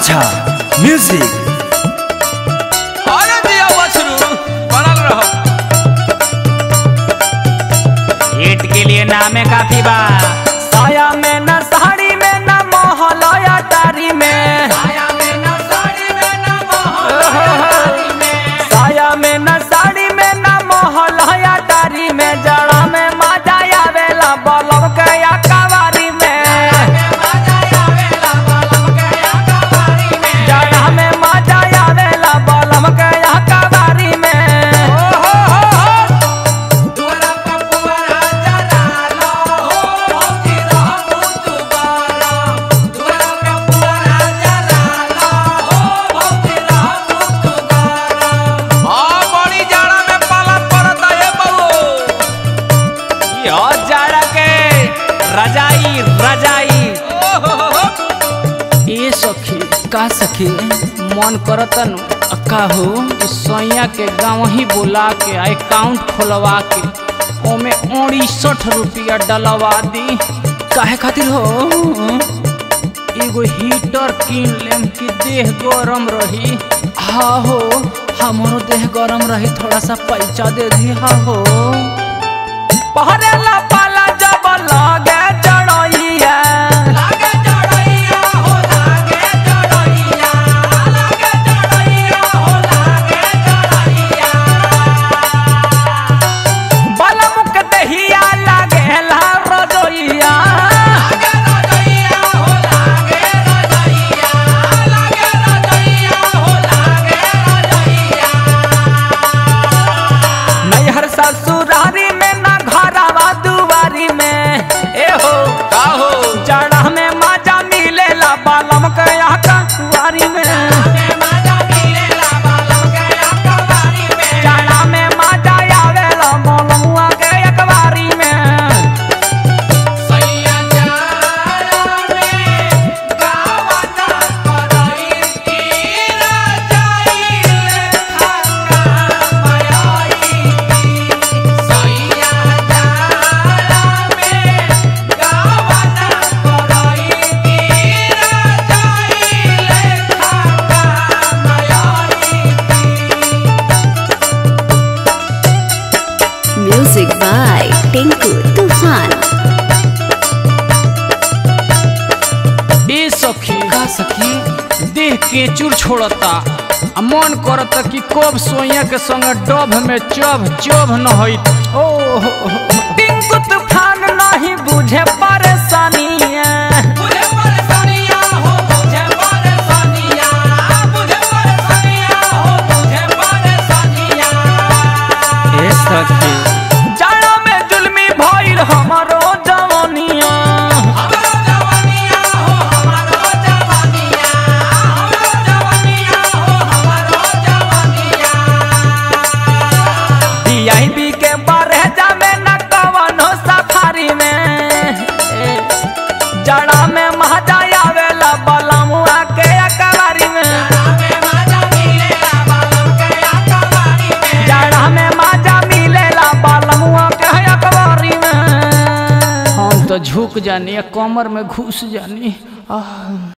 अच्छा म्यूजिक अरे दिया बछरू बनल रहो हिट के लिए नामे काफी बा साया में न साड़ी में न मोहलया टारी में आया में न साड़ी में न ओहो। मोहरी में साया में न साड़ी में न मोहलया टारी में जड़ा में मजा आवेला बलब के या कवारी में मजा आवेला बलम के अकबारी में जड़ा में मजा आवेला बलब के या कवारी में हो हो हो दुआरा पर पुअरा जरा लो हो भौजी रहू तू बारा दुआरा पर पुअरा जरा लो हो भौजी रहू तू बारा हां बड़ी जाड़ा में पाला पड़त है बबू यो जाड़ा के रजाई रजाई ओ हो हो हो ए सखी का सखी मन करतन का हो सैया के गाँव ही बुला के अकाउंट खोलवा के ओमे अड़सठ रुपया डलवा दी काहे खातिर हो एगो हीटर किन लेम कि देह गरम रही हाँ हो हमारो देह गरम रही थोड़ा सा पैसा दे दी हाँ हो पहरेला पाला जब लगे जड़ैया लागे जड़ैया हो लागे जड़ैया लागे जड़ैया हो लागे जड़ैया बलमुक दहिया लागेला रजोइया लागे रजैया हो लागे रजैया लागे रजैया हो लागे रजैया नैहर ससुरारी में न घरवा दुआरी में ए हो का हो जड़ा में मजा मिलेला बलम के कुआरी में में मजा मिलेला बालम के अकबारी में जड़ा में मजा आवेला बलमुआ के अखबारी में सैया जाड़ा में गावना करई की रजाई लेखा कामयाई सैया जाड़ा में गावना करई की रजाई लेखा कामयाई Music by Tinku Tufan. ए सखी का सखी देह के चूर छोड़ता आ मन करता कि कब सोइया के संग डभ में चभ चभ न होई ओ टिंकु तूफान नहीं बुझे परेशानी मुझे परेशानियाँ हो मुझे परेशानियाँ मुझे परेशानियाँ हो मुझे परेशानियाँ ए सखी जाड़ा में जुल्मी भइल हमारो जवनिया हमारो जवानियाँ हो हमारो जवानियाँ हमारो जवानियाँ हो हमारो जवानियाँ डीआईबी के बरहजा में न कवनो सफारी में ए, जाड़ा में मजा आवेला बलमुआ के अकबारी में में मजा मिलेला बालम के अकबारी में जाड़ा में मजा मिलेला बलमुआ के अकबारी में हम तो झुक जानी कमर में घुस जानी आह